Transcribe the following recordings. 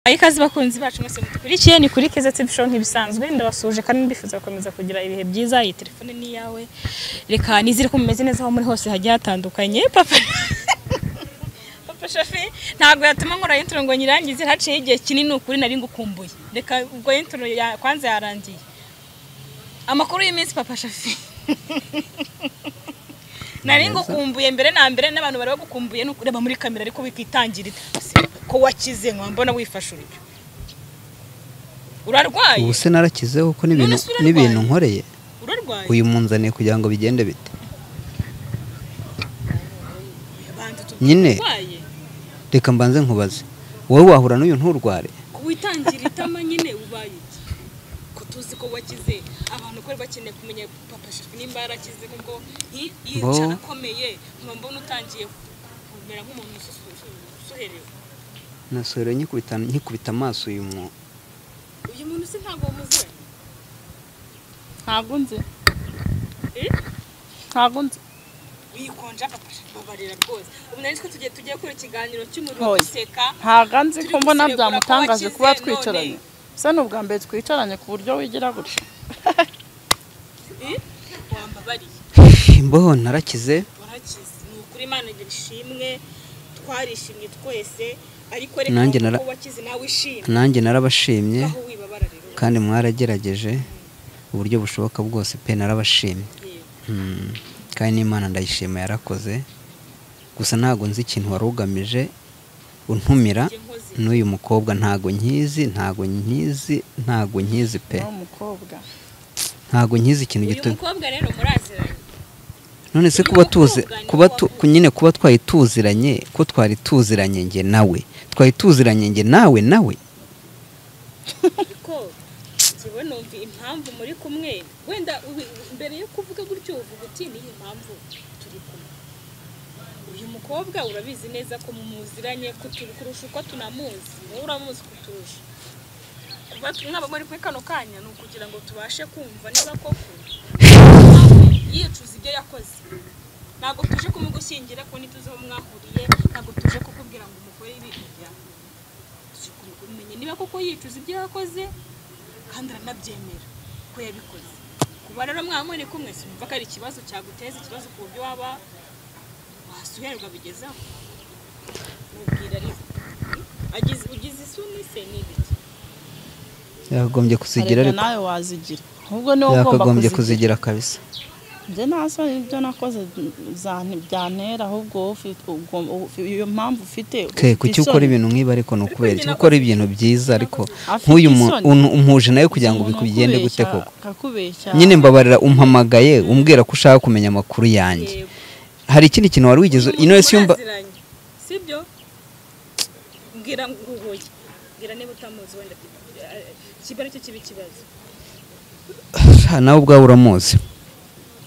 Ikaze bakunzi bacu mwese mudukurikiye ni kuri Keza TV Show nk'ibisanzwe ndabasuhuje kandi mbifuza gukomeza kugira ibihe byiza iyi telefone ni iyawe reka nizere ko mumeze neza aho muri hose hagiye hatandukanye papa papa shafi ntabwo yatuma nkora intro ngo nyirangize haciye igihe kinini ukuri nari ngukumbuye reka ubwo intro ya kwanza yarangiye amakuru y'iminsi papa shafi nari ngukumbuye mbere na mbere n'abantu bari bagukumbuye ni ukureba muri kamera ariko wikitangirira ko wakize nkambona wifashe uryo urarwaye ubu se narakizeho kuko n'ibintu None se urarwaye? n'ibintu nkoreye urarwaye uyu munzaniye kugira ngo bigende bite Banza tubwire nyine urwaye reka mbanze nkubaze wowe wahura n'uyu nturware witangira itama nyine ubaye iki ko tuzi ko wakize abantu ko bari bakeneye kumenya papa shafi nimba yarakize kuko nki- yicara Bo. akomeye nkaba mbona utangiye kumera nk'umuntu ususu- usu- usuherewe nasohora nyikubita nkikubita amaso uyu muntu uyu muntu se ntabwo wamuze ntabwo nzi Eh? ntabwo nzi wikonja papa shafi babarira rwose ubu nari nzi ko tugiye tugiye gukora ikiganiro cy'umuriro Oya. duseka ntabwo nzi Turi ko mbona gusiregura ko byamutangaje wakize kuba none. twicaranye se ni ubwa mbere twicaranye ku buryo wigira gutya Eh? wambabariye imboho narakize warakize ni ukuri imana ishimwe twarishimye twese ariko Nanjye reka nara- ko wakize nawe ishimwe nanjye narabashimye aho wibabara rero kandi mwarageregeje uburyo bushoboka bwose pe narabashimye Mm, kandi n'imana ndayishima yarakoze gusa ntabwo nzi ikintu wari ugamije untumira n'uyu mukobwa ntago nkizi ntago nkizi ntago nkizi pe ni umukobwa ntago nkizi ikintu uyu gito mukobwa rero muraziranye none se uyu kuba tuzi mukobwa ni kuba tu- uwavuze. nyine kuba twari tuziranye ko twari tuziranye njye nawe twari tuziranye njye nawe nawe ariko njyewe numva impamvu muri kumwe wenda ubi- mbere yo kuvuga gutyo uvuga uti niyi mpamvu turi kumwe uyu mukobwa urabizi neza ko mumuziranye ko turi kurusha uko tunamuzi wowe uramuzi kuturusha kuba mwaba muri kuri kano kanya ni ukugira ngo tubashe kumva niba koko yicuza ibyo yakoze ntabwo tuje kumugushyingira ko ntituzi aho mwahuriye ntabwo tuje kukubwira ngo umugore ibintu byawe tuje kumenya niba koko yicuza ibyo yakoze kandi aranabyemera ko yabikoze kuba rero mwaba muri kumwe simumva ko ari ikibazo cyaguteza ikibazo ku buryo waba wasuherwa bigezaho mubwira ariko agize ugize isoni se ni ibiki yakagombye kuzigira Erega ariko nawe wazigira ahubwo niwe ugomba yakagombye kuzigira kuzigira kabisa njye nta soni ibyo nakoze za- byantera ahubwo wowe ufite- ugomba- ufi- iyo mpamvu ufite ke ufite kuki isoni. ukora ibintu nk'ibi ariko ni ukubera iki ukora ibintu byiza ariko Afite nk'uyu mu- isoni. unu- umuhuje nawe kugira ngo Umuntu bigende gute ukubeshya- koko akakubeshya nyine mbabarira umpamagaye umbwira ko ushaka kumenya amakuru yanjye Yego. hari ikindi kintu wari wigeze ino wese yumva Muraziranye, sibyo mbwira nguhuye mbwira niba utamuzi wenda eh, kiba aricyo kiba ikibazo nawe ubwawe uramuzi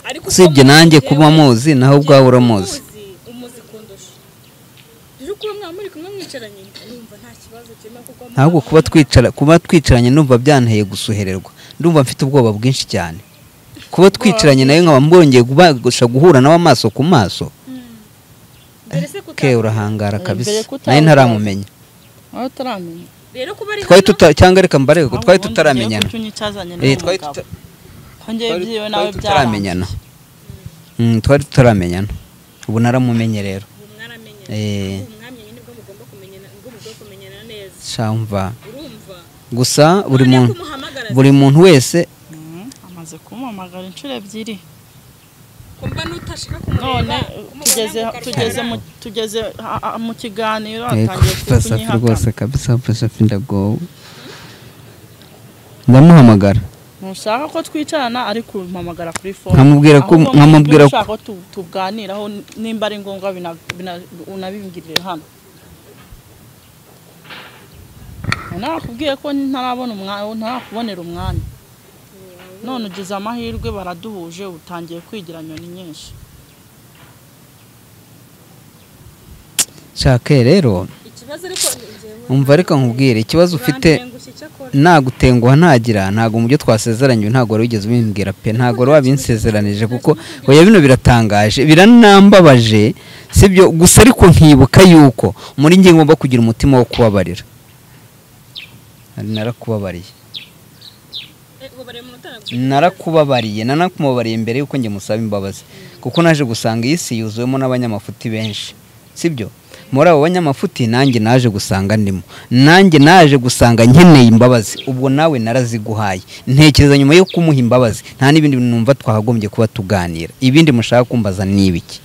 ariko usibye uko nanjye muzi kuba yewe, muzi nawe ubwawe njyewe uramuzi umuzi, umuzi kundusha rero kuba mwaba muri kumwe mwicaranye numva nta kibazo kirimo kuko ntabwo muba kuba mubana. twicara kuba twicaranye numva byanteye gusuhererwa ndumva mfite ubwoba bwinshi cyane kuba twicaranye nawe nkaba mbongeye kubasha guhura nawe amaso ku maso Mm. Mbere se kuta- ke urahangara Eh, kabisa mbere kutabwira- nawe ntaramumenya wowe utaramenya rero kuba ari twari hano, tuta cyangwa reka mbarebe ko twari Ahubwo ubundi tutaramenyana ngiye kuki unyicazanye Eh, n'uwo twari mugabo? tuta- ko njyewe twari- ibyiwe nawe twari tutaramenyana byaramenyana Mm, twari tutaramenyana ubu naramumenye rero ubu mwaramenyana Eh. ubu mwamenye nibwo mugomba kumenyana nibwo mugomba kumenyana neza shamva urumva gusa buri Noneho muntu kumuhamagara buri muntu wese Mm, amaze kumpamagara inshuro ebyiri kumva n'utashaka none kumureba tugeze kumubona tugeze mukarwara. mu tugeze ha- ha- mu kiganiro Yego, atangiye pasafi rwose kunyihakana kabisa pasafi ndagowe ndamuhamagara ntushaka ko twicarana ariko umpamagara kuri fone Nkamubwira ko- Ahubwo nkamubwira ko- niba ushaka ko tu- tuganiraho nimba ari ngombwa bina- bina- unabimbwirire hano narakubwiye ko ntarabona umwanya ntarakubonera umwanya none ugize amahirwe baraduhuje utangiye kwigira nyoni nyinshi shake rero ikibazo ariko ni njyewe umva reka nkubwire ikibazo ufite bantengushye icyakora. nagutenguha ntagira ntabwo mu byo twasezeranye ntabwo wari wigeze ubimbwira pe ntabwo wari wabinsezeranije kuko oya bino biratangaje biranambabaje sibyo gusa ariko nkibuka yuko muri njye ngomba kugira umutima wo kubabarira nari narakubabariye ubabariye umunota narakubabariye nanakumubabariye mbere y'uko njye musaba imbabazi kuko naje gusanga iyi si yuzuwemo n'abanyamafuti benshi sibyo muri abo banyamafuti nanjye naje gusanga ndimo nanjye naje gusanga nkeneye imbabazi ubwo nawe naraziguhaye ntekereza nyuma yo kumuha imbabazi nta n'ibindi bintu numva twahagombye kuba tuganira ibindi mushaka kumbaza ni ibiki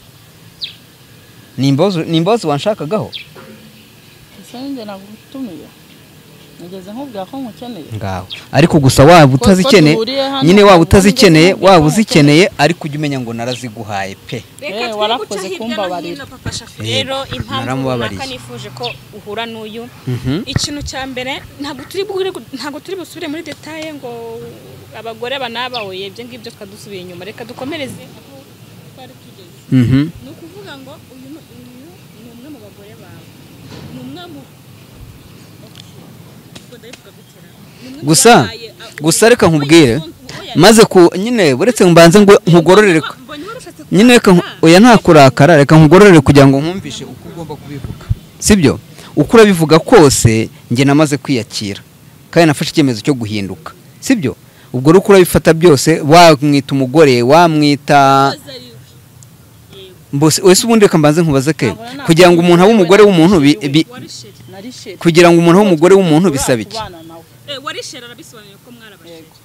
ni imbabazi ni imbabazi wanshakagaho ese njye nagutumiye nigeze nkubwira ko nkukeneye ngaho ariko gusa waba utazikeneye duhuriye hano, nyine waba ubundi utazikeneye sinzi waba ko uzikeneye ariko ujya umenya ngo naraziguhaye pe reka Eh, twe warakoze guca hirya no kumbabarira. hino papa shafi Eh, rero impamvu naramubabariye. runaka nifuje ko uhura n'uyu Mhm. ikintu cya mbere ntabwo turi bwire ntabwo turi busubire muri detaye ngo abagore aba n'aba oye ibyo ngibyo twadusubiye inyuma reka dukomereze aho twari tugeze Mhm. ni ukuvuga ngo uyu ni uyu ni umwe mu bagore bawe ni umwe mu ubwo ndabivuga gute ra? Ni umwe mu Gusa- babaye- a- gusa reka nkubwire, Oya, maze ku nyine buretse mbanze ngo nkugororere ku- mbonye warushatse kuvuga nyine reka nku- ra? oya nta kurakara reka nkugororere kugira ngo nkumvishe uko ugomba kubivuga sibyo uko urabivuga kose njye namaze kwiyakira kandi nafashe icyemezo cyo guhinduka sibyo ubwo rero uko urabifata byose wamwita umugore wamwita Koza ariwe. Yego, mbose wese ubundi reka mbanze nkubaze ke Ntabwo nta- kugira ngo umuntu abe umugore w'umuntu bi- bi- wari sheri. nari sheri kugira ngo umuntu abe umugore w'umuntu bisaba iki Kubana nawe. Eh, wari sheri arabisobanuye ko mwarabasheri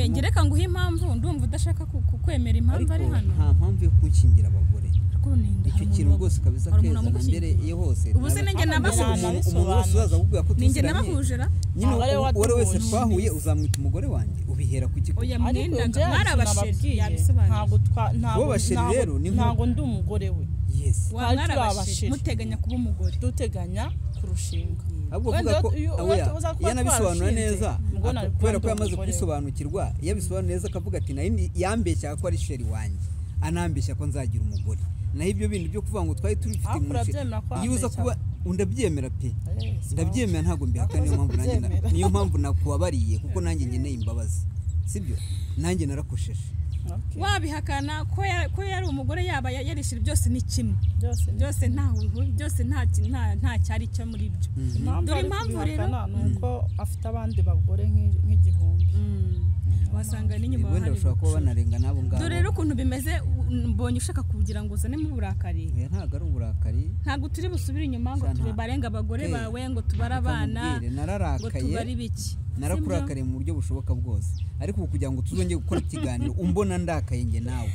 ngereka ngo uhe impamvu ndumva udashaka ku- kukwemera impamvu ari hano mpamvu yo kukingira abagore Ariko urinda, hari umuntu wa- kabisa hari umuntu wamukingiye. iyo hose Ubu se nanjye Hano nabasuhuje nabasuhuje. akubwira ko ninjye tuziranye. nabahuje ra nyine Aba ariwe uwo ari we wese watuhuje. twahuye uzamwita umugore wanjye ubihera ku gikuta oya ariko mwendaga njye mwari abasheri sinababwiye yabisobanuye ntabwo twa- ntabwo- Wowe basheri ntabwo- rero ni nko- ntabwo ndi umugore we yesi Wa twari mwari turi abasheri abasheri. muteganya kuba umugore duteganya kurushinga ahubwo Wenda avuga ko iyo- iyo oya tuza kuba iyo anabisobanura twarashinze, neza ubwo aka- nari kubera kuba ko ndi yamaze umugore we. kubisobanukirwa iyo abisobanuye neza akavuga ati nari ni- yambeshyaga ko ari sheri wanjye anambeshya ko nzagira umugore naho ibyo bindi byo kuvuga ngo twari tubifite Ariko mu nce urabyemera ko iyo uza yambeshya? kuba undabyemera pe Yes, ndabyemera ntabwo mbihakana niyo mpamvu nanjye na- kubyemera. niyo mpamvu nakubabariye kuko nanjye ngeneye imbabazi sibyo nanjye narakosheje okay. wabihakana ko ya- ko yari umugore yaba ya- yari sheri byose ni kimwe byose ni- byose nta hu- byose nta ki- nta nta cyari cyo muri byo impamvu Dore ari impamvu kubihakana ni uko afite abandi bagore nk'i- nk'igihumbi wasanga n'inyuma wenda hari bashobora kuba banarenga n'abo ngabo dore rero ukuntu bimeze u- mbonye ushaka kugira ngo uzanemo uburakari Oya, ntabwo ari uburakari ntabwo turi busubire inyuma ngo Sana. tubarenga abagore Eh, bawe ngo tubare abana ukamubwire, ngo nararakaye tubare biki narakurakariye mu buryo bushoboka bwose ariko ubu kugira ngo tuzongere gukora ikiganiro umbona ndakaye njye nawe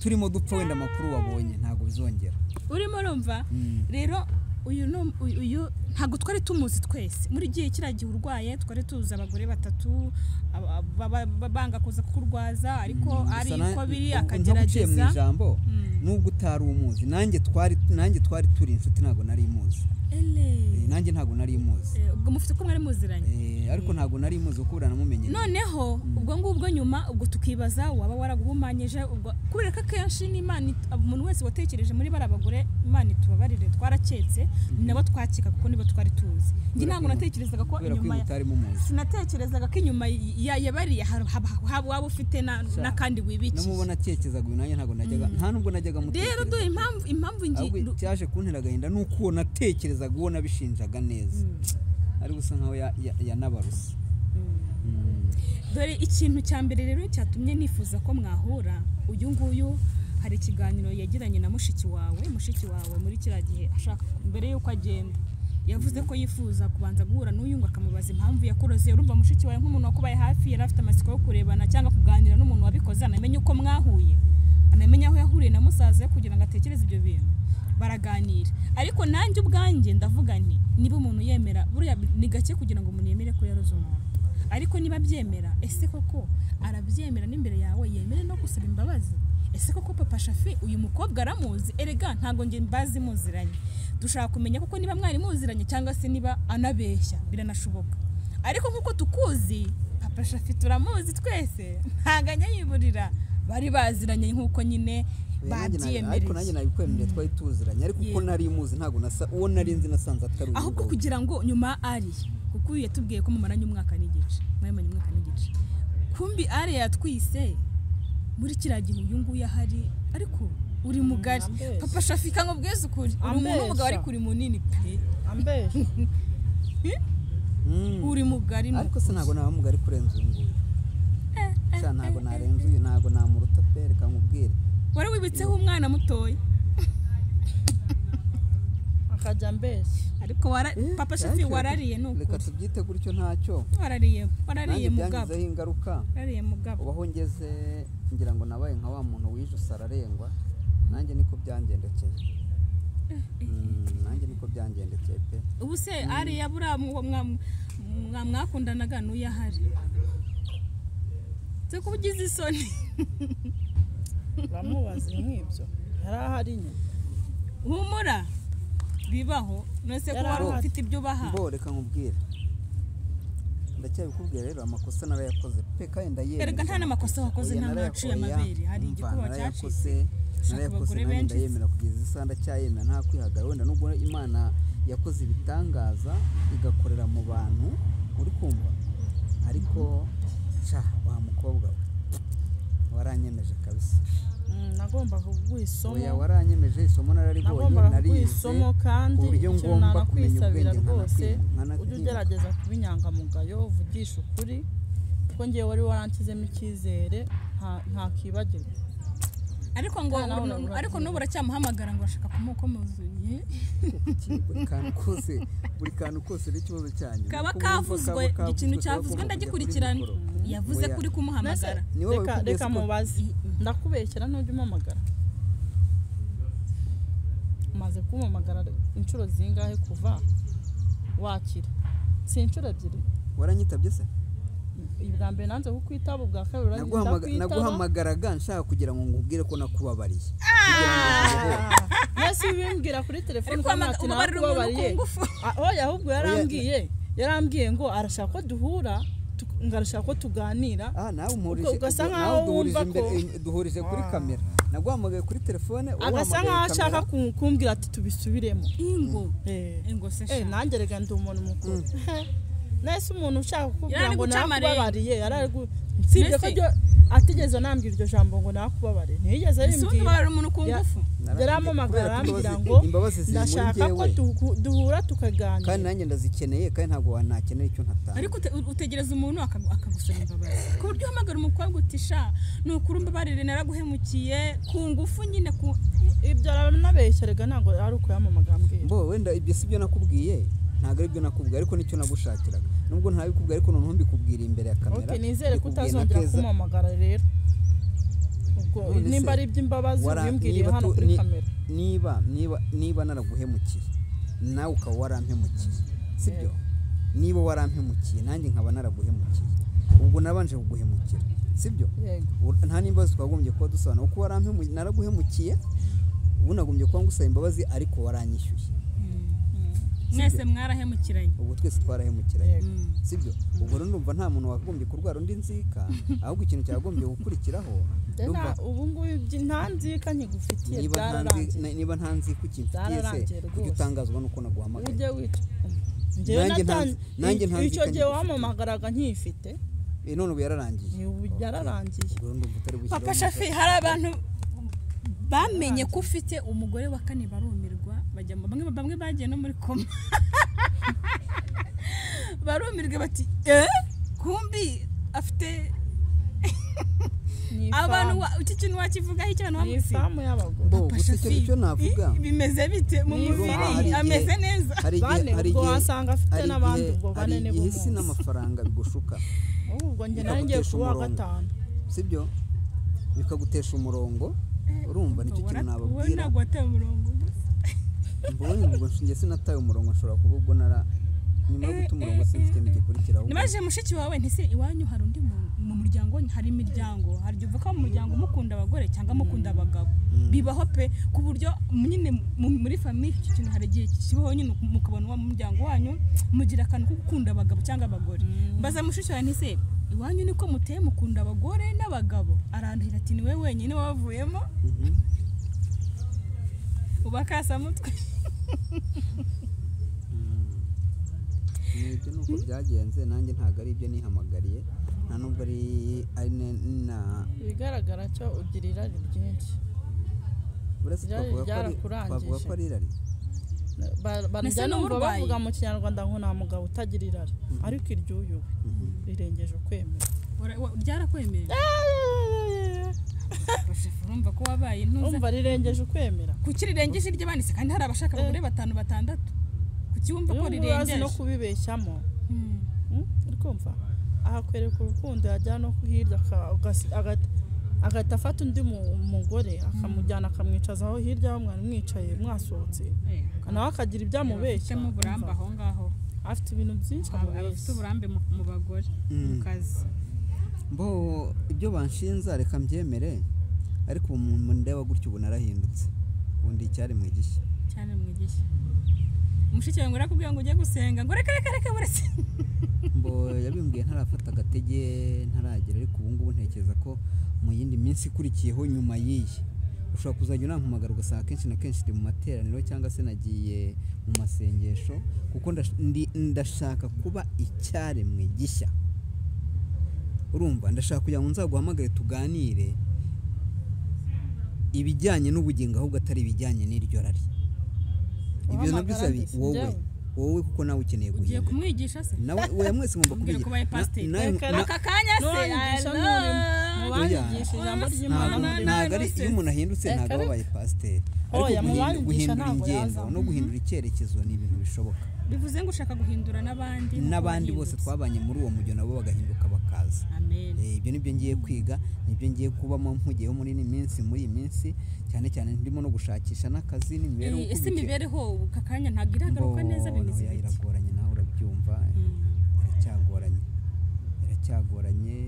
turimo dupfa wenda amakuru wabonye ntabwo bizongera Sibyo? urimo urumva Mm. rero uyu ni um- uyu- uyu ntabwo twari tumuzi twese muri gihe kiriya gihe urwaye twari tuzi abagore batatu aba- baba- baba- banga kuza kukurwaza ariko Mm, ari gusa na- uko biri ubu ntaguciye mu akagerageza ijambo Mm. nubwo utari umuzi nanjye twari nanjye twari turi inshuti ntabwo nari muzi Ele. Eh, nanjye ntabwo nari muzi Eh, ubwo mufite ko mwari muziranye Eh, ariko ntabwo nari muzi kuko uranamumenye noneho ubwo ngubwo nyuma ubwo tukibaza waba waraguhumanyije ubwo kubera ko akenshi n'imana it- umuntu wese watekereje muri bari abagore imana itubabarire twaraketse nabo twakeka kuko nibo twari tuzi njye Kubera ntabwo ko- natekerezaga ko kubera ko inyuma iyo ya- mutarimo muzi sinatekerezaga ko inyuma ya- yabariye haba haba- waba ufite na- Sha. n'akandi wibikiye namubona akekezaga uyu nanjye ntabwo najyaga nta nubwo najyaga rero mutekereza dore impamvu impamvu ahubwo ngi- cyaje kuntera agahinda ni uko uwo natekerezaga uwo nabishinjaga neza ari gusa nkaho ya- ya- yanabaruse dore ikintu cya mbere rero cyatumye nifuza ko mwahura uyu nguyu hari ikiganiro yagiranye na mushiki wawe mushiki wawe muri kiriya gihe ashaka mbere y'uko agenda yavuze ko yifuza kubanza guhura n'uyu ngo akamubaza impamvu yakuroze urumva mushiki wawe nk'umuntu wakubaye hafi yari afite amatsiko yo kurebana cyangwa kuganira n'umuntu wabikoze anamenye uko mwahuye anamenya aho yahuriye na musaza we kugira ngo atekereze ibyo bintu baraganira ariko nanjye ubwanjye ndavuga nti niba umuntu yemera buriya ni gake kugira ngo umuntu yemere ko yaroze umuntu ariko niba abyemera ese koko arabyemera n'imbere yawe yemere no gusaba imbabazi ese koko papa shafi uyu mukobwa aramuzi erega ntabwo njye mbazi muziranye dushaka kumenya koko niba mwari muziranye cyangwa se niba anabeshya biranashoboka ariko nk'uko tukuzi papa shafi turamuzi twese ntaganya yiburira bari baziranye nk'uko nyine ariko nanjye babyiyemereye nabikwemereye twari tuziranye ariko uko Yego. nari muzi ntabwo nasa uwo nari nzi nasanze atari uyu ahubwo nguyu. kugira ngo nyuma ari kuko uyu yatubwiye ko mumaranye umwaka n'igice mwamaranye umwaka n'igice kumbi ari yatwise muri kiriya gihe uyu nguyu ahari ariko uri mugari ambeshya. papa shafika ngo bweze ukuri uri umuntu w'umugabo Ambeshya. ariko uri munini pe ambesha uri mugari ariko se ntabwo naba mugari kurenza uyu nguyu Sha, ntabwo narenza uyu ntabwo namuruta pe reka nkubwire wari wibitseho umwana mutoya akajya ambesha ariko wara- Eh, papa shati ariko reka- warariye ni reka ukuri tubyite gutyo ntacyo warariye warariye nanjye mugabo byangizeho ingaruka warariye mugabo ubaho ngeze ngira ngo nabaye nka wa muntu wijuse ararengwa nanjye niko byangendekeye Mm, nanjye niko byangendekeye pe ubu se ariya buriya mu- mwa- mwa- mwakundanaga n'uyo ahari se kuba ugize isoni uramubaze nk'ibyo yari ahari nyine humura bibaho none se ko wari Yarahari. ufite ibyo ubaha mbo reka nkubwire ndacyabikubwira rero amakosa narayakoze pe kandi ndayemera Erega nta n'amakosa wakoze, Oya, nta n'awaciye narayakoye, amabere, hari umva, igikuba narayakoze, Shaka narayakoze abagore nanjye benshi. ndayemera kugeza isaha ndacyayemera nta kwihagara wenda nubwo imana yakoze ibitangaza igakorera mu bantu uri kumva ariko sha wa mukobwa we waranyemeje kabisa Mm, nagombaga kuguha oya isomo waranyemeje isomo nararibonye nagombaga kuguha narize isomo kandi ku buryo ikintu ngomba kumenya nanakwisabira ubwenge rwose nkanakwi- ujye ugerageza kuba inyangamugayo uvugisha ukuri kuko ngewe wari waranshyizemo icyizere nta- ntakibagirwa ariko ngo Nta nawe urabura ariko byiza. n'ubu uracyamuhamagara ngo urashaka kumukomuzuye iki buri kantu kose buri kantu kose n'ikibazo cyanyu kaba Uko wumva kavuzwe kaba ikintu kavuzwe, cyavuzwe kaba ndagikurikirana kujya kuri mikoro. yavuze Oya. kuri kumuhamagara Ni wowe reka wikubwira reka ko- mubaze ndakubeshyera ntujya umpamagara umaze kumpamagara inshuro zingahe kuva wakira si inshuro ebyiri waranyitabye se ubwa mbere nanze kukwitaba ubwa kabiri urarinda Naguhamaga- kwitaba naguhamagaraga nshaka kugira ngo ngubwire ko nakubabariye mwese bimbwira kuri telefone Ariko kandi amaga- ati ubabarira umuntu nakubabariye ku ngufu. Ah, oya ahubwo yarambwiye yarambwiye ngo arashaka ko duhura tu- ngo arashaka ko tuganira Ah, nawe umurije Uko- ugasa nawe nkaho duhurije wumva imbere- ko- im- duhurije kuri kamera naguhamagaye kuri telefone wowe agasa wahamagaye nkaho kamera. ashaka ku- kumbwira ati tubisubiremo ingo Eh. ingo se Eh, sha nanjye reka ndi umuntu mukuru nese umuntu ushaka kukubwira Yarari ngo guca amarenga. nakubabariye yarari gu- usibye ko Mbese- ryo atigeze anambwira iryo jambo ngo nakubabare ntiyigeze ese ubundi arimbwira ubabarira umuntu ku Ya- ngufu Narambwiye, yarampamagara kubera ko imbabazi- arambwira ngo imbabazi ziri muri ndashaka ko njyewe." duhu- duhura kandi tukaganira nanjye ndazikeneye kandi ntabwo wanakenera icyo ntatanga ariko ute- utegereza umuntu akagu- akagusaba imbabazi ku buryo uhamagara umukobwa uti sha ni ukuri umbabarire naraguhemukiye ku ngufu nyine ku ibyo aranabeshya reka ntabwo ari uko yamamagara ambwira mbo wenda ibyo si byo nakubwiye ntabwo ari byo nakubwiye ariko nicyo nagushakiraga nubwo ntabikubwiye ariko noneho mbikubwira imbere ya kamera ok nizere ko mbikubwiye na utazongera Keza. kumpamagara rero ubwo None se, nimba ari iby'imbabazi wara- ubimbwiriye niba hano tu- kuri ni- kamera niba niba niba naraguhemukiye nawe ukaba warampemukiye sibyo niba warampemukiye nanjye nkaba naraguhemukiye ubwo nabanje kuguhemukira sibyo yego U- nta n'imbabazi twagombye kuba dusobanura kuko warampemukiye naraguhemukiye ubu nagombye kuba ngusaba imbabazi ariko waranyishyuye mwese mwarahemukiranye ubwo twese twarahemukiranye Yego. Mm. sibyo ubwo rero ndumva nta muntu wakagombye kurwara undi nzika ahubwo ikintu cyagombye gukurikiraho ndumva Nta- ubu ngubu ibyo- nta nzika nkigufitiye niba nta nzi- byararangiye niba nta nziko ikintu se Byararangiye kujya rwose. utangazwa nuko naguhamagaye ujye wica njyewe Nanjye nta- natan- nanjye nta i- icyo nzika gihe ngifite. wampamagaraga nkiyifite Eh, none ubu yararangiye ni ubu yararangiye ubwo rero ndumva utari bushyiraho papa umuco. shafi hari abantu bamenye ko ufite umugore wa kane barumirwa bajya mu- bamwe bamwe bagiye no muri koma barumirwa bati eh kumbi afite Ni abantu ifamu. wa- iki kintu wakivugaho icyo abantu ni bamuzi ifamu y'abagore Bo, gusa icyo icyo navuga bimeze bite mu Ni mubiri ifamu. Hari igihe- ameze neza hari igihe bane hari ubwo igihe wasanga afite hari n'abandi igihe- ubwo hari bane ni igihe isi b'umunsi n'amafaranga bigushuka ubwo njye nari ngiye bikagutesha kuba wa umurongo. gatanu sibyo bikagutesha umurongo urumva nicyo kintu wowe nababwira ntabwo wataye umurongo mbonye ubwo njye sinataye umurongo nshobora kuba ubwo nara nyuma yo guta umurongo sinzi ikintu gikurikiraho nibajije mushiki wawe ntise iwanyu hari undi mu- mu muryango hari imiryango hari igihe uvuka mu muryango mukunda abagore cyangwa mukunda abagabo bibaho pe ku buryo nyine mu- muri famiye iki kintu hari igihe kibaho nyine mukabona uwo mu muryango wanyu mugira akantu ko gukunda abagabo cyangwa abagore mbaza mushiki wawe ntise iwanyu niko muteye mukunda abagore n'abagabo arandahira ati ni we wenyine wavuyemo Mhm. uba kasamutwe ni ibyo ni uko byagenze nanjye ntabwo ari ibyo nihamagariye nta nubwo ari ari ne- na ibigaragara cyo ugira irari ryinshi buretse Irari twavuga ko ari- ryarakurangije. twavuga ko ari irari Nasa ba- barya numva n'uburwayi. bavuga mu kinyarwanda ngo nta mugabo utagira irari ariko iry'uyu we rirengeje ukwemera Ura- wa- ryarakwemerera Bashefu, urumva ko wabaye intuza umva rirengeje ukwemera kuki rirengeje iry'abanditse kandi hari abashaka abagore batanu batandatu kuki wumva ko uyu nguyu azi no rirengeje kubibeshyamo Hmm. Mm, uri kumva ahakwereka urukundo yajyana no hirya aka- agasi- agata- agahita afata undi mu- mugore akamujyana akamwicaza aho hirya aho mwari mwicaye mwasohotse Eh, nawe akagira ibyo amubeshya abafitemo uburambe Umva, aho ngaho afite ibintu byinshi Aba- abafite amubeshya uburambe mu mu bagore mu kazi mbo ibyo banshinza reka mbyemere ariko ubu umuntu ndeba gutya ubu narahindutse ubundi icyari mu gishya cyane mwigisha mushiki wawe ngo arakubwira ngo ujye gusenga ngo reka reka reka buretse mbo yabimbwiye ntarafata agatege ntaragera ariko ubu ngubu ntekereza ko mu yindi minsi ikurikiyeho nyuma y'iyi ushobora kuzajya unampamagara ugasanga akenshi na kenshi ndi mu materaniro cyangwa se nagiye mu masengesho kuko ndash- ndi- ndashaka kuba icyaremwe gishya urumva ndashaka kugira ngo nzaguhamagare tuganire ibijyanye n'ubugingo ahubwo atari ibijyanye n'iryo rari ibyo nabyo Uhamagara sabi nde? wowe Njyewe? wowe kuko nawe ukeneye ugiye guhinduka kumwigisha se nawe oya mwese ngomba Mubwire ko ubaye pasiteri. Reka kubigira aka kanya se nuwanyigisha Allah. mubanyigisha ijambo ry'imana muri na- ntabwo ari iyo umuntu ahindutse Reka ntabwo reka. abaye pasiteri ariko Oya, mu guhindu- banyigisha guhindura ntabwo ingendo yazamo. no guhindura icyerekezo ni ibintu bishoboka bivuze ngo ushaka guhindura n'abandi no n'abandi bose kubahindutsa. twabanye muri uwo mujyo nabo bagahinduka bakaza amen Eh, ibyo nibyo ngiye kwiga nibyo ngiye kubamo mpugiyeho muri iyi minsi muri iyi minsi cyane cyane ndimo no gushakisha n'akazi n'imibereho Eh, ese uko bikeye. imibereho ubu aka kanya ntabwo iragaruka Mbo- neza bimeze oya, bite iragoranye nawe urabyumva Mm. iracyagoranye iracyagoranye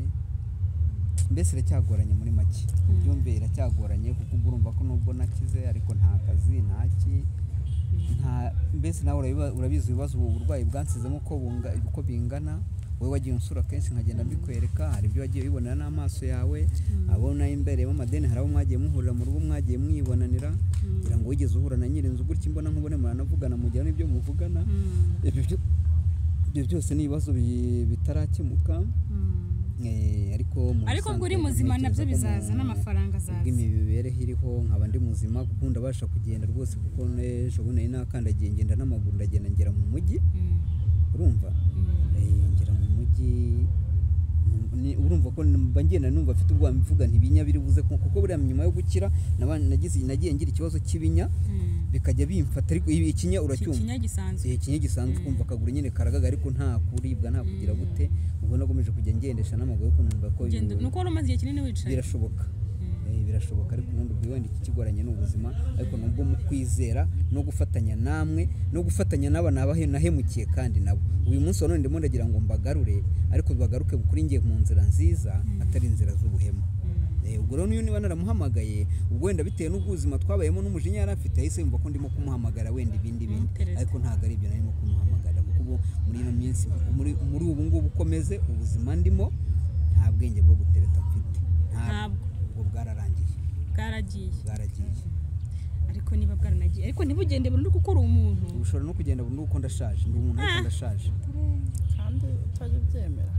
mbese iracyagoranye muri make byumve iracyagoranye kuko uba urumva ko nubwo nakize ariko nta kazi nta ki nta mbese nawe urabiba- urabizi ibibazo ubu burwayi bwansizemo uko bunga- uko bingana wowe wagiye unsura kenshi nkagenda mbikwereka hari ibyo wagiye ubibonera n'amaso yawe abo nayo imbereyemo amadeni hari abo mwagiye muhurira mu rugo mwagiye mwibonanira kugira ngo wigeze uhura na nyirinzu gutya imbona nkubone muranavugana mugira n'ibyo muvugana Mm. ibyo byo- ibyo byose ni ibibazo bi- bitarakemuka Mm. eh, ariko mu ariko ubwo uri busanzwe muzima ntekereza nabyo ko mu- bizaza n'amafaranga azaza bw'imibereho iriho nkaba ndi muzima kuko ndabasha kugenda rwose kuko n'ejo bundi nari nakandagiye ngenda n'amaguru ndagenda ngera mu mujyi Mm. urumva Mm. Eh, ngera mu mujyi ni- urumva ko mba ngenda numva mfite ubwoba mvuga ntibinya biri buze ku- kuko buriya nyuma yo gukira naba- nagize- nagiye ngira ikibazo cy'ibinya Mm. bikajya bimfata ariko ibi- ikinya Ki- uracyumva kinya gisanzwe igihe kinini gisanzwe ukumva akaguru nyine karagaga ariko nta kuribwa nta kugira gute ubwo nagomeje kujya ngendesha n'amaguru ariko numva ko Ugenda- ibintu ni uko wari umaze igihe kinini wicaye birashoboka Eh, birashoboka ariko ubundi ubwo wenda ikikigoranye ni ubuzima ariko nubwo mu kwizera no gufatanya namwe no gufatanya n'aba nabahe nahemukiye kandi nabo uyu munsi wa none ndimo ndagira ngo mbagarure ariko bagaruke kuri ngiye mu nzira nziza atari inzira z'ubuhemu Eh, ubwo rero niyo niba naramuhamagaye ubwo wenda bitewe n'ubwuzima twabayemo n'umujinya yari afite yahise yumva ko ndimo kumuhamagara wenda ibindi bindi Interesting. ariko ntabwo ari ibyo narimo kumuhamagara kuko ubu muri ino minsi muri muri ubu ngubu ukomeze ubuzima ndimo nta bwenge bwo gutereta mfite Ntabwo. ubwo bwararangiye bwaragiye bwaragiye ariko niba bwaranagiye ariko ntibugende burundu kuko uri umuntu ubu ushobora no kugenda burundu kuko ndashaje ndi umuntu ariko ndashaje kandi utajya ubyemera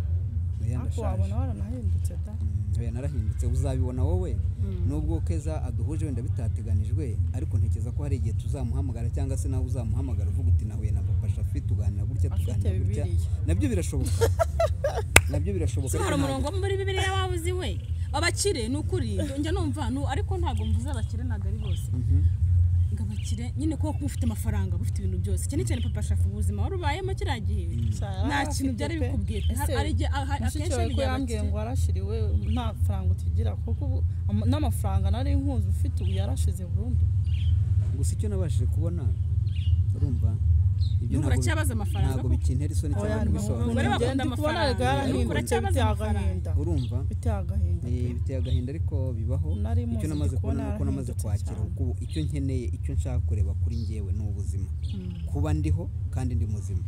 Oya, ariko ndashaje wabona waranahindutse da Mm, oya narahindutse uzabibona wowe nubwo keza aduhuje wenda bitateganijwe ariko ntekereza ko hari igihe tuzamuhamagara cyangwa se nawe uzamuhamagara uvuga uti nahuye na papa shafi tuganira gutya Afite tuganira gutya Bibiliya. nabyo birashoboka nabyo birashoboka ese hari ariko umurongo wo muri bibiri waba uzi we abakire ni ukuri njya numva nu- ariko ntabwo mvuze abakire ntabwo ari bose ngo abakire nyine kuko mufite amafaranga mufite ibintu byose cyane cyane papa shafu ubuzima wari ubayemo kiriya gihe nta kintu byari bikubwiye Hari- hari igihe- aha- mushiki akenshi wawe ko bigira yambwiye abakire ngo warashiriwe nta faranga utigira kuko ubu am- n'amafaranga nari nkuzi ufite ubu yarashize burundu gusa icyo nabashije kubona urumva ibyo N'ubu uracyabaza amafaranga ntabwo kuko- bikintera isoni cyangwa Abagore kubisobanura bakunda ngenda kubona amafaranga. rega yarahindutse Ariko uracyabafite biteye amafaranga. agahinda urumva biteye agahinda Eh, biteye agahinda ariko bibaho Nari muzi icyo namaze ndi kubona kubona nuko namaze yarahindutse kwakira cyane. kuko ubu icyo nkeneye icyo nshaka kureba kuri njyewe ni ubuzima kuba ndiho kandi ndi muzima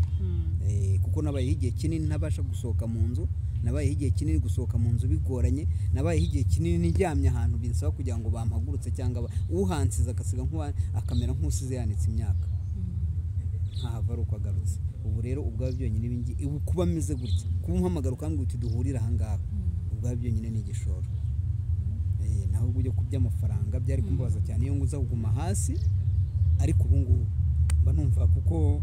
Eh, kuko nabayeho igihe kinini ntabasha gusohoka mu nzu nabayeho igihe kinini gusohoka mu nzu bigoranye nabayeho igihe kinini nijyamye ahantu binsaba kugira ngo bampagurutse cyangwa ba- uhansize agasiga nk'uwa- akamera nk'usize yanitse imyaka nkahava ari uko agarutse ubu rero ubwawe byonyine ibi ngi- ubu kuba ameze gutya kuba umuhamagara ukambwira uti duhurire ahangaha ubwawe byonyine ni igishoro Eh, nawe ubwo ujya ku by'amafaranga byari kumbabaza cyane iyo ngo uza kuguma hasi ariko ubu ngubu mba numva kuko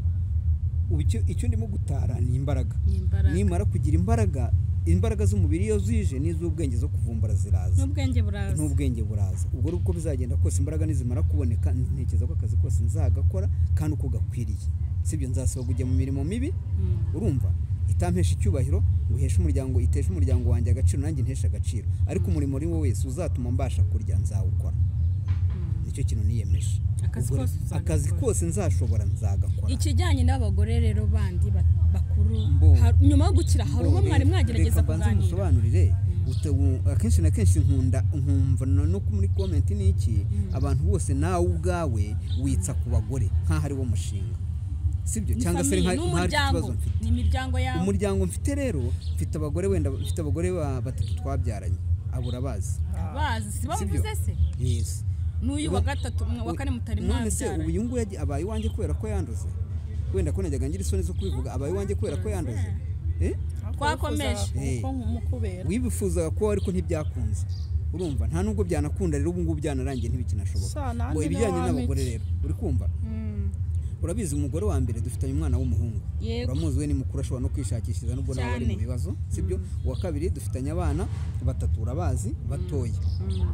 icyo- icyo ndimo gutara ni imbaraga ni imbaraga nimara kugira imbaraga imbaraga z'umubiri iyo zije n'iz'ubwenge zo kuvumbura ziraza n'ubwenge buraza n'ubwenge buraza ubwo ari uko bizagenda kose imbaraga nizimara kuboneka ntekereza ko akazi kose nzagakora kandi uko gakwiriye sibyo nzasaba kujya mu mirimo mibi Mm. urumva itampesha icyubahiro ngo iheshe umuryango iteshe umuryango wanjye agaciro nanjye nteshe agaciro ariko umurimo ari wo wese uzatuma mbasha kurya nzawukora nicyo kintu niyemeje Akazi Ubwo kose uzagakora. akazi kose nzashobora nzagakora ikijyanye n'abagore rero bandi ba- bakuru Mbo. hari- nyuma yo gukira hari uwo mwari mwagerageza mbanze kuganira musobanurire Uta- u- akenshi na kenshi nkunda nkumva no no muri komenti ni iki abantu bose nawe ubwawe witsa ku bagore nk'aho ari wo mushinga sibyo ni cyangwa se ari famiye nka- nk'aho ari n'umuryango ikibazo mfite ni imiryango yawe umuryango mfite rero mfite abagore wenda mfite abagore ba- batatu twabyaranye abura bazi bazi si bavuze se yesi n'uyu wa gatatu mwa- wa kane mutari none se mwabyaranye ubu uyu nguyu yagiye- abaye iwanjye kubera ko yanduze wenda ko najyaga ngira isoni zo kubivuga abaye iwanjye kubera ko yanduze Eh? Twakomeje. kuko nkumukubera wibifuzaga ko ariko ntibyakunze urumva nta nubwo byanakunda rero ubu ngubu byanarangiye ntibikinashoboka Sha, nanjye ngo niwe ibijyanye wampica. n'abagore rero uri kumva urabizi umugore wa mbere dufitanye umwana w'umuhungu Yego. uramuzi we ni mukuru ashobora no kwishakishiriza nubwo nawe ari mu Cyane. bibazo sibyo uwa kabiri dufitanye abana batatu urabazi batoya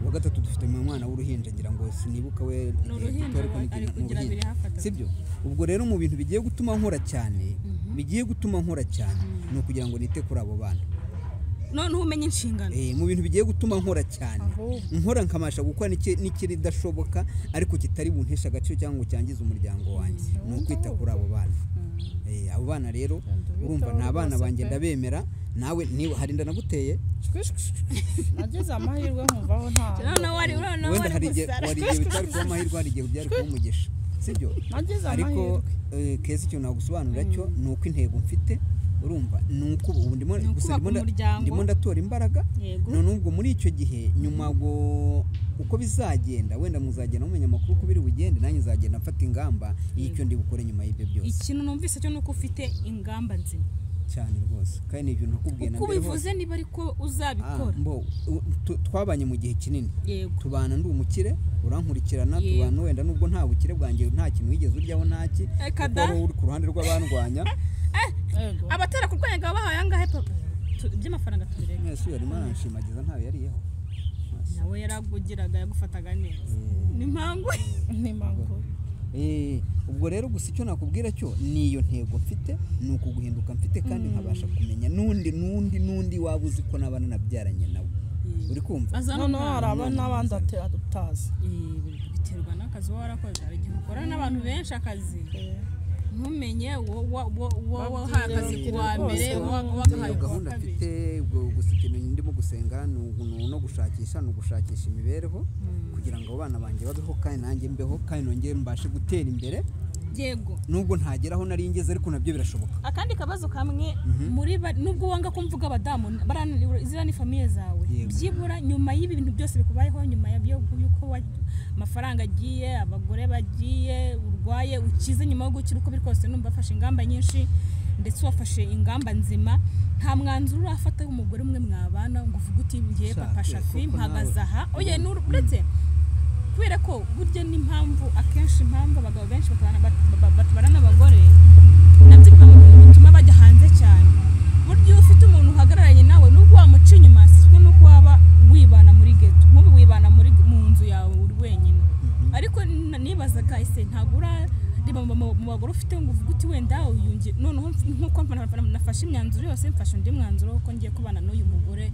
uwa gatatu dufitanye umwana w'uruhinja ngira ngo sinibuka we igihe uruhinja, gito, ariko ni ari igihe- ni kugira abiri hafi atatu. sibyo ubwo rero mu bintu bigiye gutuma nkora cyane bigiye gutuma nkora cyane ni ukugira ngo nite kuri abo bana noneho umenya inshingano Eh, mu bintu bigiye gutuma nkora cyane Ahubwo. nkora nkabasha gukora n'iki- n'ikiridashoboka ariko kitari bunteshe agaciro cyangwa ngo cyangize umuryango wanjye ni ukwita kuri abo bana Eh, abo bana rero Ndabitaho urumva ni abana rwose banjye pe. ndabemera nawe niba hari inda naguteye nagize amahirwe nkumvaho nta noneho wari noneho wenda wari hari igihe gusara hari igihe bitari kuba amahirwe hari igihe byari kuba umugisha sibyo nagize ariko amahirwe eh, keza icyo nagusobanurira cyo ni uko intego mfite urumva ni uko ubu ndimo Ni ukubaka gusa ndimo nda- umuryango. ndimo ndatora imbaraga Yego. none ubwo muri icyo gihe nyuma ngo uko bizagenda wenda muzagenda mumenya amakuru uko biri bugende nanjye nzagenda mfata ingamba y'icyo ndi bukore nyuma y'ibyo byose ikintu numvise cyo ni uko ufite ingamba nzima cyane rwose kandi ni ibintu nakubwiye na uko mbere hose ubivuze niba ariko Ah, uzabikora mbo, u- tu- twabanye mu gihe kinini yego tubana ndi umukire urankurikirana Yego. tubana wenda nubwo nta bukire bwanjye nta kintu wigeze uryaho ntaki kuko kada. waba uri ku ruhande rw'abandwanya yego abatera kurwanya ngo bahaye angahe papa Tu- iby'amafaranga tubireka mwese uyu arimo aranshimagiza ntawe yariyeho nawe yaragugiraga yagufataga neza ni mpangu ni mango Eh, ubwo rero gusa icyo nakubwira cyo ni iyo ntego mfite ni ukuguhinduka mfite kandi nkabasha kumenya n'undi n'undi n'undi waba uzi ko n'abana nabyaranye nawe uri kumva azana noneho hari umwana abana n'abandi ata- atazi Eh, biterwa n'akazi uba warakoze hari igihe ukorana n'abantu benshi akazi ntumenye wo- wo- wo- wo- wahaye akazi ku wa mbere wa- wagahaye iyo ku wa gahunda kabiri mfite ubwo gusa ikintu ndimo gusenga ni ugu- ni no gushakisha ni ugushakisha imibereho kugira ngo abana banjye babeho kandi nanjye mbeho kandi nongere mbashe gutera imbere yego nubwo ntageraho nari ngeze ariko nabyo birashoboka akandi kabazo kamwe muri ba- nubwo wanga ko mvuga abadamu barananirwa izira ni famiye zawe Yego. byibura nyuma y'ibi bintu byose bikubayeho nyuma ya- y'uko y'uko wa- amafaranga agiye abagore bagiye urwaye ukize nyuma yo gukira uko biri kose numva afashe ingamba nyinshi ndetse wafashe ingamba nzima nta mwanzuro urafata w'umugore umwe mwabana ngo uvuge uti ngiye Sha, papa eh, shafi koko mpagaze nawe. aha oye n'uru- uretse kubera ko burya n'impamvu akenshi impamvu abagabo benshi batabana bat- ba- batabana n'abagore nabyo bikaba bituma bajya hanze cyane burya iyo ufite umuntu uhagararanye nawe nubwo wamuca inyuma siko nuko waba wibana muri geto nk'ubu wibana muri mu nzu yawe uri wenyine ariko n- nibazaga ese ntabwo urareba mu- mu- mu bagore ufite ngo uvuge uti wenda uyunge noneho mf- nk'uko mfana- mfana- nafashe imyanzuro yose mfashe undi mwanzuro ko ngiye kubana n'uyu mugore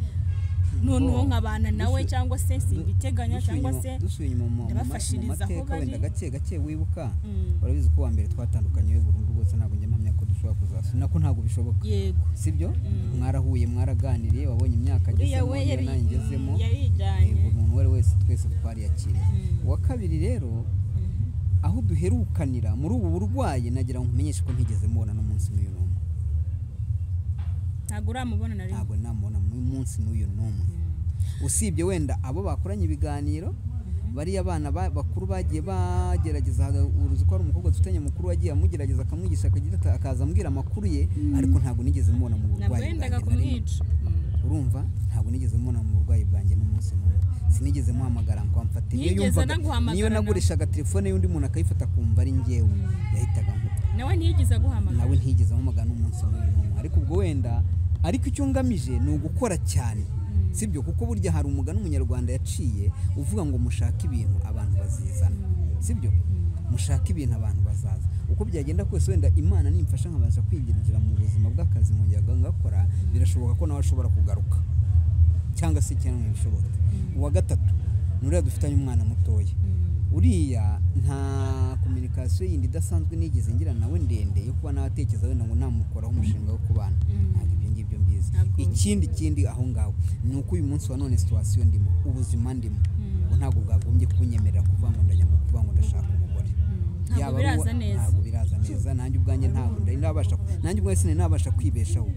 noneho nkabana nawe Dusu- cyangwa se simbiteganya Dusubiye cyangwa inyuma- se dusubiye inyuma mu- mu ma- mu ndabafashiriza aho mateka bari. wenda gake gake wibuka Mm. urabizi ko uwa mbere twatandukanye we burundu rwose ntabwo njya mpamya ko dushobora kuzasubira nako ntabwo bishoboka yego sibyo mwarahuye mwaraganiriye wabonye imyaka uriya agezemo we iyo yari nayo ngezemo yarijyanye yego umuntu uwo ari we wese twese twariyakiriye uwa kabiri rero aho duherukanira muri ubu burwayi nagira ngo nkumenyeshe ko ntigeze mubona n'umunsi n'uyu n'umwe ntabwo uramubona na rimwe ntabwo namubona munsi n'uyu n'umwe usibye wenda abo bakoranye ibiganiro bariya bana ba- bakuru bagiye bagerageza uruzi ko hari umukobwa dufitanye mukuru wagiye amugerageza akamwigisha akagira ata- akaza ambwira amakuru ye ariko ntabwo nigeze mubona mu ntabwo burwayi yendaga bwanjye na rimwe. kumwica Mm. urumva ntabwo nigeze mbona mu burwayi bwanjye n'umunsi n'umwe sinigeze muhamagara ngo amfate niyo Nigeze yumvaga naguhamagara niyo nawe. nagurishaga telefone y'undi muntu akayifata akumva ari njyewe yahitaga nkupa nawe ntiyigeze aguhamagara nawe ntigeze amuhamagara n'umunsi n'umwe n'umwe ariko ubwo wenda ariko icyo ngamije ni ugukora cyane sibyo kuko burya hari umugani umunyarwanda yaciye uvuga ngo mushake ibintu abantu bazizana sibyo mushake ibintu abantu bazaza uko byagenda kose wenda imana nimfasha nkabasha kwigirira mu buzima bw'akazi nkongera ngakora birashoboka ko nawe ashobora kugaruka cyangwa se ikintu ntibishoboke uwa gatatu ni uriya dufitanye umwana mutoya uriya nta kominikasiyo yindi idasanzwe nigeze ngira nawe ndende yo kuba nawe atekereza wenda ngo namukoraho umushinga wo kubana ntabwo ibyo ngibyo mbizi Ntabwo ubizi. ikindi kindi aho ngaho ni uko uyu munsi wa none situwasiyo ndimo ubuzima ndimo ubu ntabwo bwagombye kunyemerera kuvuga ngo ndajya mu kuvuga ngo ndashaka umugore Ntabwo Yaba ari biraza uwa- neza. ntabwo biraza neza nanjye ubwanjye ntabwo nari nabasha nanjye ubwanjye sinari nabasha kwibeshaho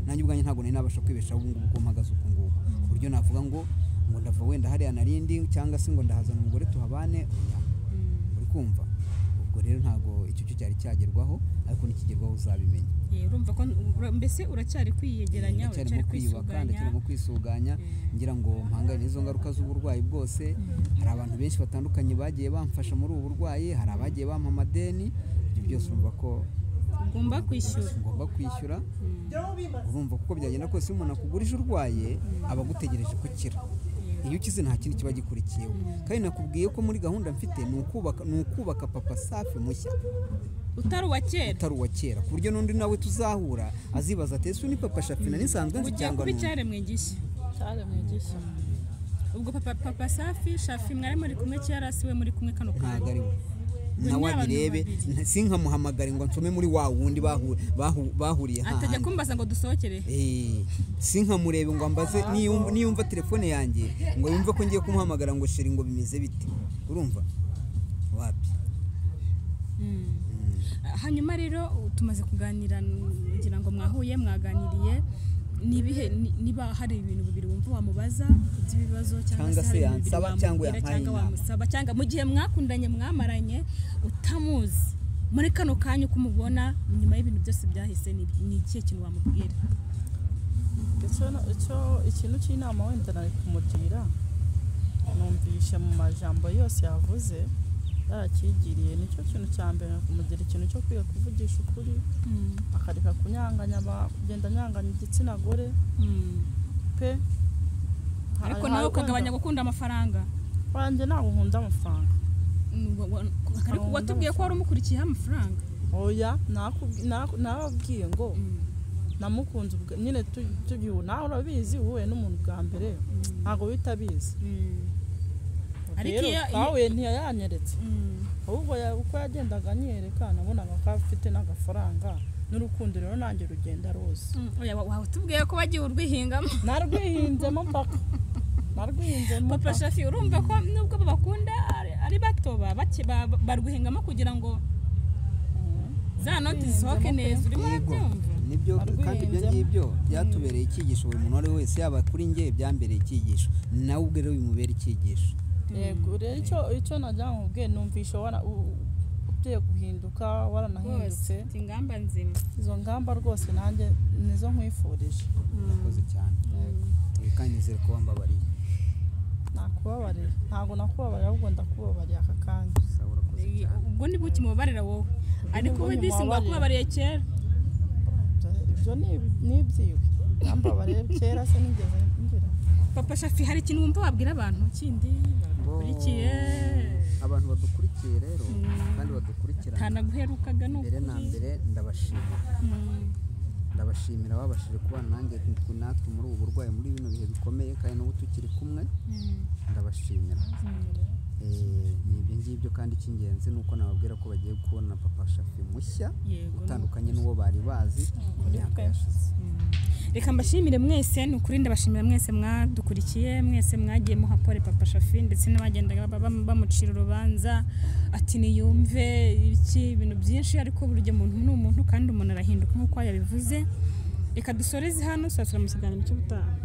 nanjye ubwanjye ntabwo nari nabasha kwibeshaho ubu ngubu uko mpagaze uku nguku ku buryo navuga ngo ngo ndava wenda hariya narindi cyangwa se ngo ndahazana umugore tuhabane oya. uri kumva ubwo rero ntabwo icyo cyo cyari cyagerwaho ariko nikigerwaho uzabimenya Eh, urumva ko ura- mbese uracyari kwiyegeranya ndacyari mu uracyari kwiyubaka ndacyari mu kwisuganya kwisuganya ngira ngo mpangane n'izo ngaruka z'uburwayi bwose hari abantu benshi batandukanye bagiye bamfasha muri ubu burwayi hari abagiye bampa amadeni ibyo byose urumva ko ugomba kwishyura ngomba kwishyura urumva kuko byagenda kose iyo umuntu akugurije urwaye aba agutegereje ko ukira iyo ukize nta kindi kiba gikurikiyeho kandi nakubwiye ko muri gahunda mfite ni ukubaka ni ukubaka papa safi mushya utari uwa kera utari uwa kera ku buryo n'undi nawe tuzahura azibaza ati ese uyu ni papa shafina nisanzwe nzi ugiye cyangwa kuba ni undi?" icyaremwe gishya cyaremwe gishya ubwo papa papa safi shafi mwari muri kumwe kera si we muri kumwe kano ntabwo ari kanya we Ni nawe abantu abirebe babiri. nta- sinkamuhamagare ngo nsome muri wa wundi bahu- bahu- bahuriye atajya hahandi kumbaza ngo dusohokere Eh, sinkamurebe ngo ambaze niyum- niyumva telefone yanjye ngo yumve ko ngiye kumuhamagara ngo sheri ngo bimeze bite urumva wapi hanyuma rero tumaze kuganira ngira ngo mwahuye mwaganiriye nibihe ni- niba hari ibintu bibiri wumva wamubaza by'ibibazo cyangwa Cyangwa se hari se ibintu bibiri yansaba cyangwa wamubwira yampaye cyangwa inama. wamusaba cyangwa mu gihe mwakundanye mwamaranye utamuzi muri kano kanya uko umubona nyuma y'ibintu byose byahise ni ni ikihe kintu wamubwira icyo icyo ikintu cy'inama wenda nari kumugira numvishe mu majambo yose yavuze yarakigiriye nicyo kintu cya mbere ni ukumugira ikintu cyo kwiga kuvugisha ukuri akareka kunyanganya aba- kugenda anyanganya igitsina gore pe ariko nawe ukagabanya gukunda amafaranga wanjye ntabwo nkunda amafaranga Mm, wa- wa- ariko watubwiye ko wari umukurikiyeho amafaranga oya nakubwi- naku- nababwiye ngo namukunze ubwa- nyine tu- tugihu nawe urabizi wowe n'umuntu bwa mbere ntabwo wita abizi Ariko rero iyo- kawe ntiyayanyeretse Mm. ahubwo ya- uko yagendaga anyereka nabonaga ko afite n'agafaranga n'urukundo rero nanjye rugenda rose Mm, oya, wa- watubwiye ko wagiye urwihingamo narwihinzemo mpaka narwihinzemo papa mpaka shafi urumva ko nubwo babakunda ari- ari bato ba- bake- ba- ba- barwihingamo kugira ngo za noti zisohoke neza urimo urabyumva nibyo kandi ibyo Arwiyunzemo. ngibyo byatubereye icyigisho buri muntu uwo ari we wese yaba kuri nge byambereye icyigisho nawe ubwe rero bimubera icyigisho yego rero icyo icyo nagira ngo ubwe numvishe wana u- ugiye guhinduka rwose waranahindutse mfite ingamba nzima izo ngamba rwose nanjye nizo nkwifurije murakoze cyane Eh, kandi nizere ko wambabariye nakubabariye ntabwo nakubabariye ahubwo ndakubabariye aka kanya sawa urakoze Iyi- cyane ubwo ni buki mubabarira wowe ariko ubwo we disi ngo ntimubabarira. wakubabariye kera Ibyo- ibyo ni- ni ibyiwe nambabariye kera se nigeze ngira papa shafi hari ikintu wumva wabwira abantu kindi bakurikiye abantu badukurikiye rero kandi badukurikirana ntanaguherukaga ni mbere na ukuri mbere ndabashima Mm. ndabashimira babashije kubana nanjye ku- natwe muri ubu burwayi muri bino bihe bikomeye kandi n'ubu tukiri kumwe ndabashimira Eh, ni ibyo ngibyo kandi icy'ingenzi ni uko nababwira ko bagiye kubona papa shafi mushya Yego, utandukanye n'uwo bari bazi mu myaka yashize reka mbashimire mwese ni ukuri ndabashimira mwese mwadukurikiye mwese mwagiye muhapore papa shafi ndetse n'abagendaga ba- ba- bamucira urubanza ati niyumve iki ibintu byinshi ariko buri gihe umuntu ni umuntu kandi umuntu arahinduka nk'uko yabivuze reka dusoreze hano saa sita mu kiganiro cy'ubutaha